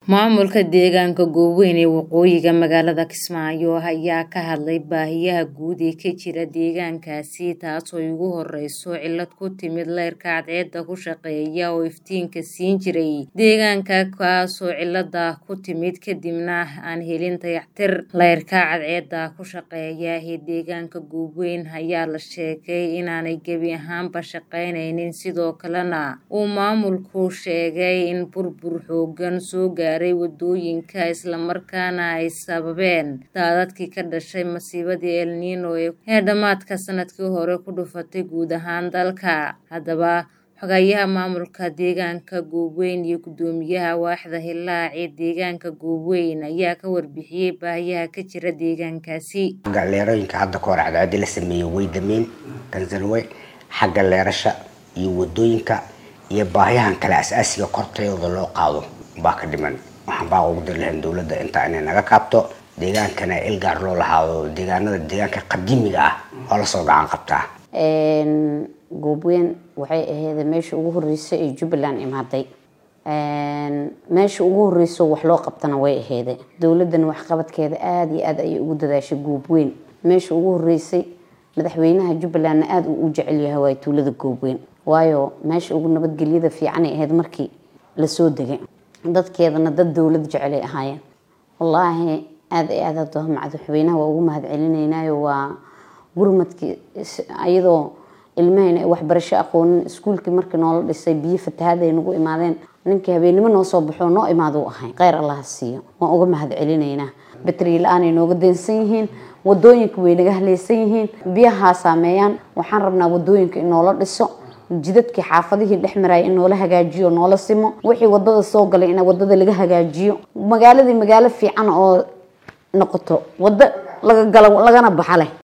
Maamulka deegaanka Gooweyn ee waqooyiga magaalada Kismaayo ayaa ka hadlay baahiyaha guud ee ka jira deegaankaasi taasoo ugu horeyso cilad ku timid leyrka cadceedda ku shaqeeya oo iftiinka siin jiray deegaanka kaasoo cilada ku timid kadibna aan helin dayactir. Leyrka cadceedda ku shaqeeya ee deegaanka Gooweyn ayaa la sheegay inaanay gebi ahaanba shaqeyneynin sidoo kalena uu maamulku sheegay in burbur xooggan soo gaaray wadooyinka isla markaana ay sababeen daadadkii ka dhashay masiibadii El Niño ee dhamaadka sanadkii hore ku dhufatay guud ahaan dalka. Haddaba xogayaha maamulka deegaanka Gooweyn iyo guddoomiyaha waaxda Hillaac ee deegaanka Gooweyn ayaa ka warbixiyay baahiyaha ka jira deegaankaasi. xagga leerooyinka hadda ka hor cadceedda la sameeyey way dameen kansalwe xagga leerasha iyo wadooyinka iyo baahiyahan kale asaasiga kortayooda loo qaado baa ka dhiman waxaan baa ugu dari lahayn dowladda intaa inay naga kaabto deegaankana ilgaar loo lahaado deegaanada deegaanka qadiimiga ah oo lasoo gacan qabtaa goobweyn waxay ahayd meesha ugu horreysay ee jubbaland imaaday meesha ugu horreyso wax loo qabtana way aheyd dowladdan waxqabadkeeda aada iyo aada ayay ugu dadaashay goobweyn meesha ugu horreysay madaxweynaha jubbalandna aada uu u jecel yahay waa tuulada goobweyn waayo meesha ugu nabadgelyada fiicanay ahayd markii lasoo degay dadkeedana dad dowlad jecelay ahaayeen wallaahi aada iyo aada hadda madaxweynaha waa ugu mahad celinaynayo waa gurmadkii iyadoo ilmahayna ay waxbarasho aqoonin iskuulkii markii noola dhisay biyo fatahaad ay nagu imaadeen ninkii habeennimo noo soo baxo noo imaaduu ahay kheyr allaha siiyo waan uga mahad celinaynaa batri la-aanay nooga daynsan yihiin wadooyinka way naga haleysan yihiin biyahaa saameeyaan waxaan rabnaa wadooyinka in noola dhiso jidadkii xaafadihii dhex maraya in noola hagaajiyo noola simo wixii wadada soo galay in wadada laga hagaajiyo magaaladii magaalo fiican oo noqoto wado laga galo lagana baxa leh